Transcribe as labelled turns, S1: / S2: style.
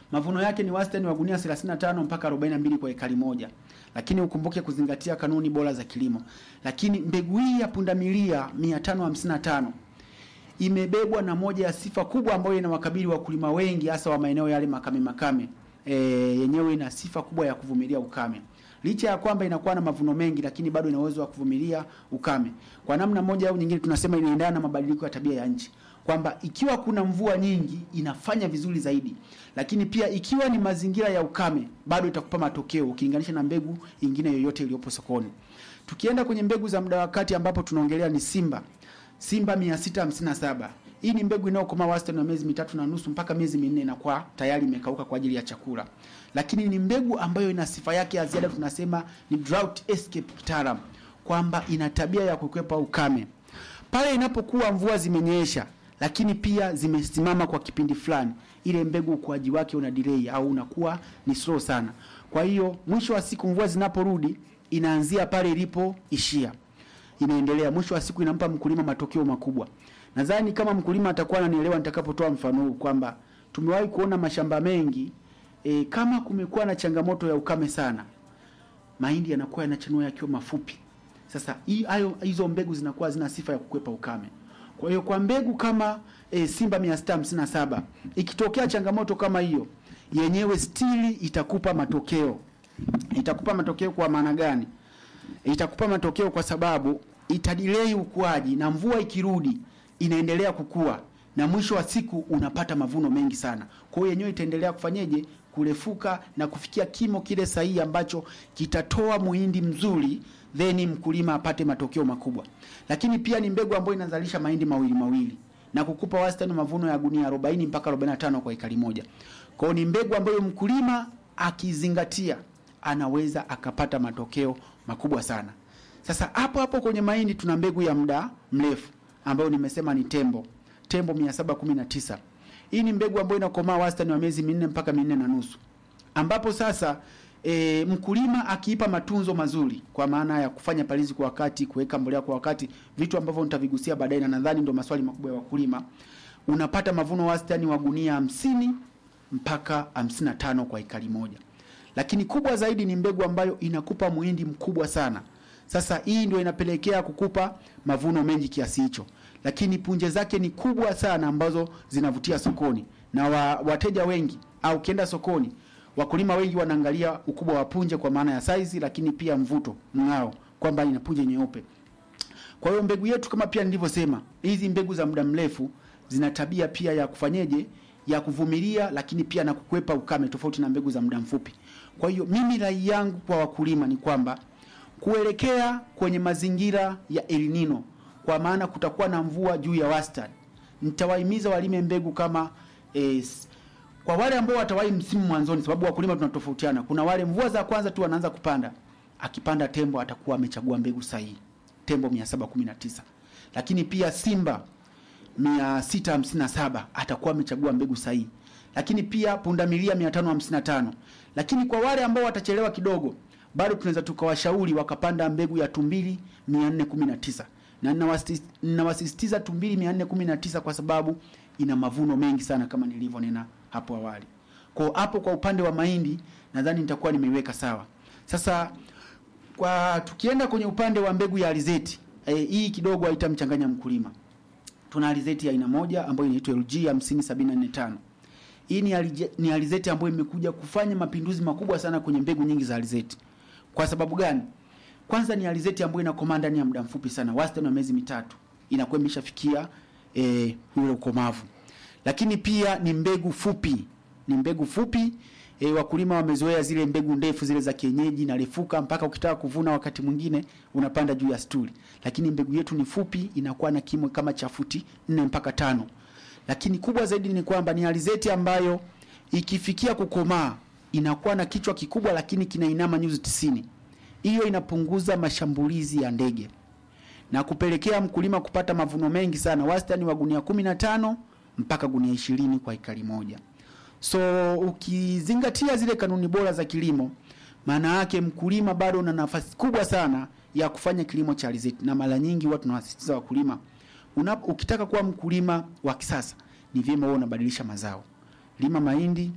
S1: mavuno yake ni wastani wa gunia 35 mpaka 42 kwa ekari moja, lakini ukumbuke kuzingatia kanuni bora za kilimo. Lakini mbegu hii ya pundamilia 555 imebebwa na moja ya sifa kubwa ambayo inawakabili wakulima wengi hasa wa maeneo yale makame makame. E, yenyewe ina sifa kubwa ya kuvumilia ukame. Licha ya kwamba inakuwa na mavuno mengi, lakini bado ina uwezo wa kuvumilia ukame. Kwa namna moja au nyingine, tunasema inaendana na mabadiliko ya tabia ya nchi, kwamba ikiwa kuna mvua nyingi inafanya vizuri zaidi, lakini pia ikiwa ni mazingira ya ukame bado itakupa matokeo ukilinganisha na mbegu ingine yoyote iliyopo sokoni. Tukienda kwenye mbegu za muda wa kati, ambapo tunaongelea ni Simba Simba 657. Hii ni mbegu inayokomaa wastani wa miezi mitatu na nusu mpaka miezi minne inakuwa tayari imekauka kwa ajili ya chakula. Lakini ni mbegu ambayo ina sifa yake ya ziada, tunasema ni drought escape kitaalam, kwamba ina tabia ya kukwepa ukame pale inapokuwa mvua zimenyesha, lakini pia zimesimama kwa kipindi fulani, ile mbegu ukuaji wake una delay au unakuwa ni slow sana. Kwa hiyo mwisho wa siku mvua zinaporudi, inaanzia pale ilipoishia inaendelea mwisho wa siku inampa mkulima matokeo makubwa. Nadhani kama mkulima atakuwa ananielewa nitakapotoa mfano huu kwamba tumewahi kuona mashamba mengi e, kama kumekuwa na changamoto ya ukame sana, mahindi yanakuwa yanachanua yakiwa mafupi. Sasa hii hayo hizo mbegu zinakuwa zina sifa ya kukwepa ukame. Kwa hiyo kwa mbegu kama e, Simba 657 ikitokea changamoto kama hiyo, yenyewe stili itakupa matokeo. Itakupa matokeo kwa maana gani? itakupa matokeo kwa sababu itadilei ukuaji na mvua ikirudi inaendelea kukua na mwisho wa siku unapata mavuno mengi sana. Kwa hiyo yenyewe itaendelea kufanyeje? Kurefuka na kufikia kimo kile sahihi ambacho kitatoa muhindi mzuri, then mkulima apate matokeo makubwa. Lakini pia ni mbegu ambayo inazalisha mahindi mawili mawili na kukupa wastani mavuno ya gunia 40 mpaka 45 kwa ekari moja. Kwa hiyo ni mbegu ambayo mkulima akizingatia anaweza akapata matokeo makubwa sana. Sasa hapo hapo kwenye mahindi tuna mbegu ya muda mrefu ambayo nimesema ni tembo tembo 719. Hii ni mbegu ambayo inakomaa wastani wa miezi minne mpaka minne na nusu, ambapo sasa e, mkulima akiipa matunzo mazuri, kwa maana ya kufanya palizi kwa wakati, kuweka mbolea kwa wakati, vitu ambavyo nitavigusia baadaye, na nadhani ndio maswali makubwa ya wakulima, unapata mavuno wastani wa gunia hamsini mpaka 55 kwa ekari moja lakini kubwa zaidi ni mbegu ambayo inakupa muhindi mkubwa sana. Sasa hii ndio inapelekea kukupa mavuno mengi kiasi hicho, lakini punje zake ni kubwa sana ambazo zinavutia sokoni na wa, wateja wengi au ukienda sokoni, wakulima wengi wanaangalia ukubwa wa punje kwa maana ya saizi, lakini pia mvuto, mng'ao, kwamba ina punje nyeupe. Kwa hiyo mbegu yetu kama pia nilivyosema, hizi mbegu za muda mrefu zina tabia pia ya kufanyeje, ya kuvumilia, lakini pia na kukwepa ukame, tofauti na mbegu za muda mfupi. Kwa hiyo mimi rai yangu kwa wakulima ni kwamba kuelekea kwenye mazingira ya El Nino, kwa maana kutakuwa na mvua juu ya wastani, nitawahimiza walime mbegu kama eh, kwa wale ambao watawahi msimu mwanzoni, sababu wakulima tunatofautiana. Kuna wale mvua za kwanza tu wanaanza kupanda, akipanda tembo atakuwa amechagua mbegu sahihi, tembo 719 lakini pia Simba 657 atakuwa amechagua mbegu sahihi lakini pia pundamilia 555. Lakini kwa wale ambao watachelewa kidogo, bado tunaweza tukawashauri wakapanda mbegu ya tumbili 419, na ninawasisitiza tumbili 419 kwa sababu ina mavuno mengi sana kama nilivyonena hapo awali. Kwa hapo kwa upande wa mahindi nadhani nitakuwa nimeiweka sawa. Sasa kwa tukienda kwenye upande wa mbegu ya alizeti e, hii kidogo haitamchanganya mkulima. Tuna alizeti ya aina moja ambayo inaitwa LG 50745. Hii ni, alije, ni alizeti ambayo imekuja kufanya mapinduzi makubwa sana kwenye mbegu nyingi za alizeti. Kwa sababu gani? Kwanza ni alizeti ambayo inakomaa ndani ya muda mfupi sana, wastani wa miezi mitatu inakuwa imeshafikia eh, ule ukomavu. Lakini pia ni mbegu fupi, ni mbegu fupi e, wakulima wamezoea zile mbegu ndefu zile za kienyeji na refuka mpaka ukitaka kuvuna wakati mwingine unapanda juu ya stuli, lakini mbegu yetu ni fupi, inakuwa na kimo kama cha futi nne mpaka tano lakini kubwa zaidi ni kwamba ni alizeti ambayo ikifikia kukomaa inakuwa na kichwa kikubwa, lakini kinainama nyuzi tisini. Hiyo inapunguza mashambulizi ya ndege na kupelekea mkulima kupata mavuno mengi sana, wastani wa gunia 15 mpaka gunia ishirini kwa ekari moja. So ukizingatia zile kanuni bora za kilimo, maana yake mkulima bado una nafasi kubwa sana ya kufanya kilimo cha alizeti, na mara nyingi huwa tunawasisitiza wakulima Una, ukitaka kuwa mkulima wa kisasa ni vyema wewe unabadilisha mazao. Lima mahindi,